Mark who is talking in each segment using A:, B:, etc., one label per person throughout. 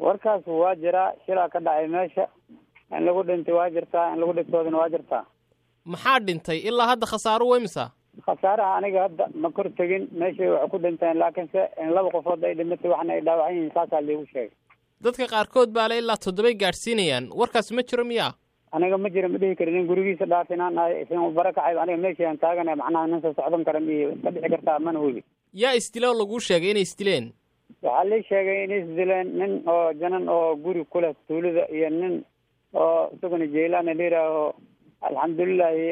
A: warkaas waa jiraa shilaa ka dhacay meesha in lagu dhintay waa jirtaa in lagu dhigtoodana waa jirtaa
B: maxaa dhintay ilaa hadda khasaaro weymisa
A: khasaaraha aniga hadda ma kor tegin meeshay wax ku dhinteen laakiinse in laba qofood ay dhimatay waxna ay dhaawacan yihiin saasaa liigu sheegay
B: dadka qaarkood baa le ilaa toddobay gaadhsiinayaan warkaas ma jiro miyaa
A: aniga ma jira ma dhihi karin in gurigiisa dhaafinaan ahay isin bara kacay aniga meeshaan taagana macnaha nin soo socdan kara miyo iska dhici kartaa mana hubi
B: yaa isdila oo laguu sheegay inay isdileen
A: waxaa lii sheegay inay isdileen nin oo janan oo guri ku leh tuulada iyo nin oo isaguna jeylaana la yidhaaho alxamdulilahi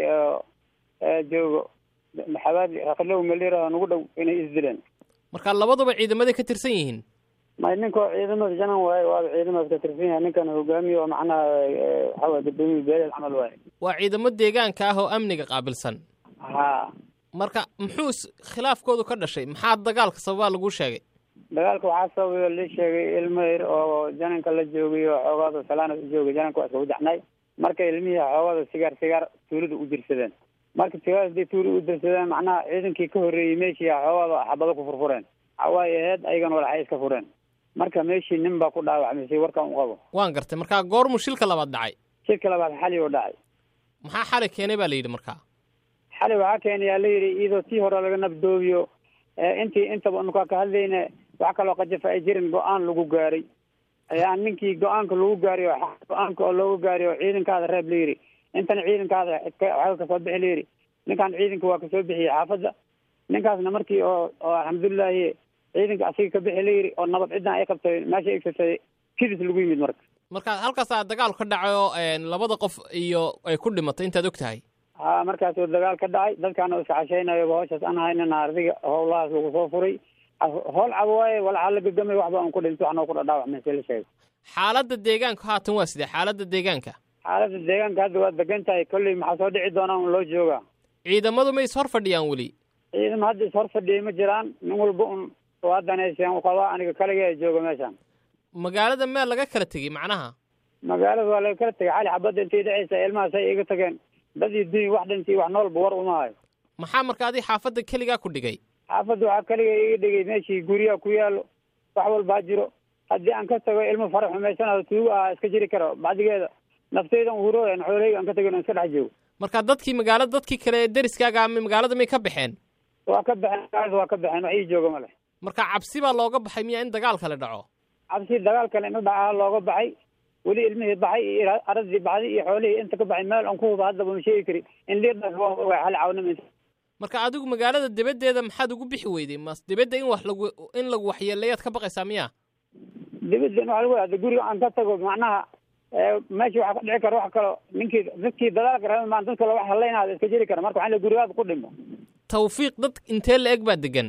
A: joogo maxabaad raklow ma la yidhaaho nagu dhow inay isdileen
B: marka labaduba ciidamaday ka tirsan yihiin
A: may ninkoo ciidamada janan waaye waaba ciidamadaas ka tirsan yahay ninkan hogaamiye oo macnaha waxaa waye guddoomiye beeleel camal waaye
B: waa ciidamo deegaanka ah oo amniga qaabilsan
A: ha
B: marka muxuu khilaafkoodu ka dhashay maxaa dagaalka sababaa laguu sheegay
A: dagaalka waxaa sababay oo lii sheegay ilmo yar oo jananka la joogay oo xoogaada salaana u joogay jananka waa iskagu jacnay marka ilmihii xoogaada sigaar sigaar tuulada u dirsadeen marka sigaar hadii tuulada u dirsadeen macnaha ciidankii ka horreeyey meeshii xoogaada xabado ku furfureen waxawaaye aheyd ayagana walaxay iska fureen marka meeshii nin baa ku dhaawacmay si warkan u qabo
B: waan gartay markaa goormuu shilka labaad dhacay
A: shilka labaad xali oo dhacay
B: maxaa xali keenay baa la yidhi markaa
A: xali waxaa keenayaa la yidhi iyadoo tii hore laga nabdoobiyo intii intaba nukaa ka hadlayna wax kaloo qajafa ay jirin go-aan lagu gaaray ayaa ninkii go-aanka lagu gaariy go-aanka oo looga gaariy oo ciidankaada reeb la yidhi intana ciidankaada waxaa kasoo bixi la yidhi ninkan ciidanka waa kasoo bixiyey xaafadda ninkaasna markii oo oo alxamdulilahi ciidanka asiga ka bixi la yidhi oo nabad ciddan ay qabtay meesha egsatay kidis lagu yimid marka
B: marka halkaasaa dagaal ka dhacay oo labada qof iyo ay ku dhimatay intaad og tahay
A: ha markaasuu dagaal ka dhacay dadkaana iska cashaynayo hawshaas aan haynana ardiga howlahaas lagu soo furay howl cabo waaye walaxaa la gagamay waxba aan ku dhinto waxnoo ku dhadhaawacmay si la sheego
B: xaaladda deegaanka haatan waa sidee xaaladda deegaanka
A: xaaladda deegaanka hadda waa degan tahay kolley maxaa soo dhici doonaa un loo joogaa
B: ciidamadu ma is hor fadhiyaan weli
A: ciidamo hadda is hor fadhiyay ma jiraan nin walba un waa daneyseen u qabaa aniga kaliga jooga meeshaan
B: magaalada meel laga kala tegey macnaha
A: magaalada waa laga kala tegay xali xabadda intay dhacaysa ilmahaas ay iga tageen dad iyo dunya wax dhintii wax noolba war uma hayo
B: maxaa marka adi xaafadda keligaa ku dhigay
A: xaafadda waxaa kaliga iga dhigay meeshii guryaha ku yaalo wax walbaa jiro haddii aan ka tago ilmo farax xumaysanayo tuugo ah iska jiri karo bacdigeeda nafteydan hurooyan xooleyga aan ka tagin iska dhex joogo
B: marka dadkii magaalada dadkii kale ee deriskaaga magaalada may ka baxeen
A: waa ka baxeen magaalada waa ka baxeen wax ii jooga ma leh
B: marka cabsi baa looga baxay miyaa in dagaal kale dhaco
A: cabsi dagaal kale inu dhaca looga baxay weli ilmihii baxay iyo aradii baxday iyo xoolihii inta ka baxay meel aan ku huba haddaba ma sheegi kari in liidhaas waa ogaa hal cawnima
B: marka adigu magaalada dibaddeeda maxaad ugu bixi weyday mas dibadda in wax lagu in lagu waxyeeleeyaad ka baqaysaa miyaa
A: dibadda in wax lagu hada guriga aan ka tago macnaha meesha waxaa ka dhici kara wax kalo ninkii dadkii dadaalka raba maan dad kale wax halaynaada iska jiri kara marka waxaa la gurigaada ku dhimo
B: tawfiiq dad intee la eg baa degan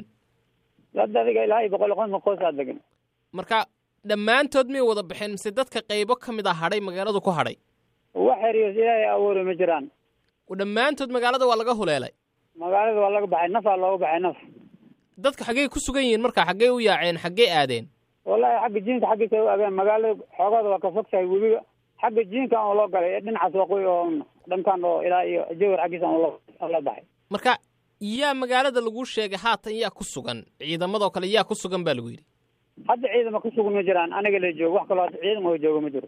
A: dad adiga ilaa iyo boqol konton qoosaa degan
B: marka dhammaantood miyay wada baxeen mise dadka qaybo ka mid a hadhay magaaladu ku hadhay
A: wax xeriyos ilaahay awoori ma jiraan
B: dhammaantood magaalada waa laga huleelay
A: magaalada waa laga baxay nafaa looga baxay naf
B: dadka xaggey ku sugan yihiin marka xaggey u yaaceen xaggey aadeen
A: wallahi xagga jiinka xaggiisa u ageen magaalada xoogooda waa ka fog tahay webiga xagga jiinka aan loo galay ee dhinacaas waqooyi oo dhankan oo ilaa iyo jawar xaggiisa aan loo baxay
B: marka yaa magaalada lagu sheegay haatan yaa ku sugan ciidamadoo kale yaa ku sugan baa lagu yidhi
A: hadda ciidama ku sugan ma jiraan aniga la joogo wax kaloo hadda ciidan oo jooga ma jiro